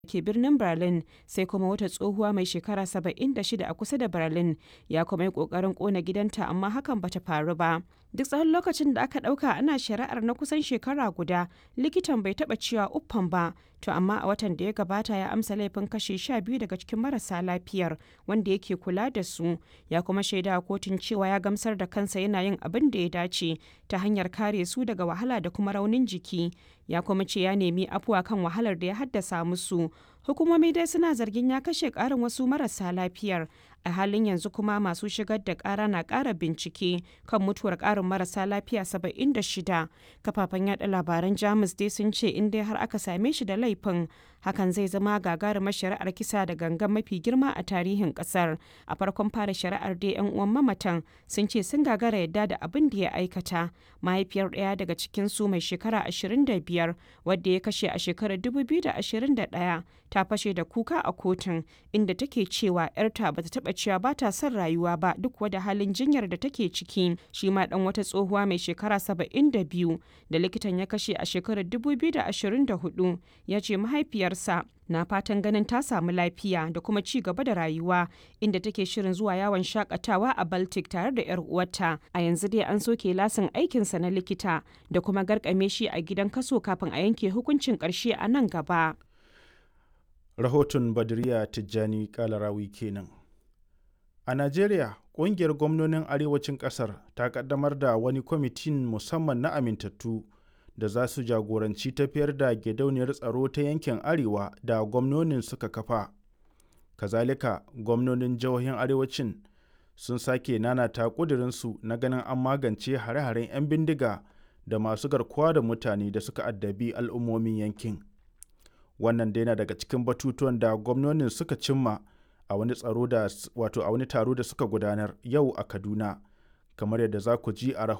ke birnin Berlin sai kuma wata tsohuwa mai shekara 76 a kusa da Berlin ya kuma yi ƙoƙarin ƙona gidanta amma hakan bata faru ba. Duk tsawon lokacin da aka ɗauka ana shari'ar na kusan shekara guda likitan bai taɓa cewa uffan ba to amma a watan da ya gabata ya amsa laifin kashe sha biyu daga cikin marasa lafiyar wanda yake kula da su ya kuma shaida a kotun cewa ya gamsar da kansa yana yin abin da ya dace ta hanyar kare su daga wahala da kuma raunin jiki ya kuma ce ya nemi afuwa kan wahalar da ya haddasa musu hukumomi dai suna zargin ya kashe ƙarin wasu marasa lafiyar a halin yanzu kuma masu shigar da ƙara na ƙara bincike kan mutuwar ƙarin marasa lafiya 76 kafafen yada labaran jamus dai sun ce in dai har aka same shi da laifin hakan zai zama gagarumar shari'ar kisa da gangan mafi girma a tarihin ƙasar a farkon fara shari'ar dai yan uwan mamatan sun ce sun gagara yadda da abin da ya aikata mahaifiyar ɗaya daga cikin su mai shekara 25 wadda ya kashe a shekarar 2021 ta fashe da kuka a kotun inda take cewa 'yarta bata taɓa cewa ba ta son rayuwa ba duk wada halin jinyar da take ciki shi ma dan wata tsohuwa mai shekara 72 da likitan ya kashe a shekarar 2024 ya ce mahaifiyarsa na fatan ganin ta samu lafiya da kuma ci gaba da rayuwa inda take shirin zuwa yawon shakatawa a baltic tare da 'yar uwarta a yanzu dai an soke lasin aikinsa na likita da kuma garkame shi a gidan kaso kafin a yanke hukuncin ƙarshe a nan gaba rahoton badriya tijjani kalarawi kenan a najeriya ƙungiyar gwamnonin arewacin ƙasar ta ƙaddamar da wani kwamitin musamman na amintattu da za su jagoranci tafiyar da gidauniyar tsaro ta yankin arewa da gwamnonin suka kafa kazalika gwamnonin jihohin arewacin sun sake nanata ƙudurinsu na ganin an magance hare-haren 'yan bindiga da masu garkuwa da mutane da suka addabi al'ummomin yankin wannan dai na daga cikin batutuwan da gwamnonin suka cimma a wani tsaro da wato a wani taro da suka gudanar yau a kaduna kamar yadda za ku ji a rahoton